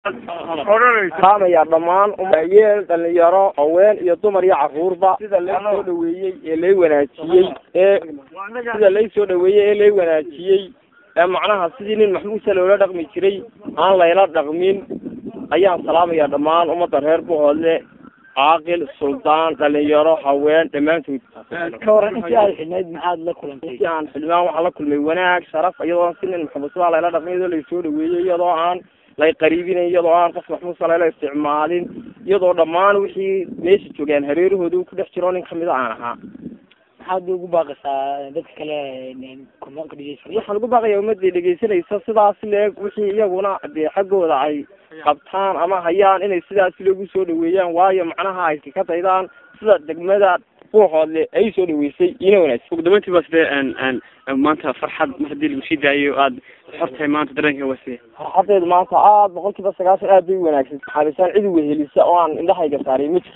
qaamaya dhammaan yeel dhalinyaro haween iyo dumar iyo caruurba sida lay soo dhaweeyey ee lay wanaajiyey ee sida lay soo dhaweeyey ee lay wanaajiyey ee macnaha sidii nin maxmuusa loola dhaqmi jiray aan layla dhaqmin ayaan salaamaya dhammaan ummadda reer buhoodle caaqil suldaan dhalinyaro haween dhammaantood ka waran intii aad xidhnayd maxaad la kulantay intii aan xildhibaan waxaa la kulmay wanaag sharaf iyadoo si nin maxamuusa layla dhaqmin iyadoo laysoo dhaweeyey iyadoo aan lay qariibinayn iyadoo aan qof maxmuusa layla isticmaalin iyadoo dhammaan wixii meesha joogaan hareerahooda ku dhex jiro nin kamida aan ahaa maxaad ugu baaqaysaa dadka kale kumanka dhegeysanaya waxaan ugu baaqaya ummadii dhegeysanaysa sidaas leeg wixii iyaguna dee xaggooda ay qabtaan ama hayaan inay sidaas loogu soo dhaweeyaan waayo macnaha ay ka daydaan sida degmada buuxoodle ay soo dhaweysay ina wanaagsan ugu dambeyntii waa sidee maanta farxad mar haddii lagu sii daayo aad xortahay maanta dareenka waa sidee farxadeedu maanta aad boqol kiiba sagaashan aad bay u wanaagsan xaabisaan cid wehelisa oo aan indhahayga saaray ma jirto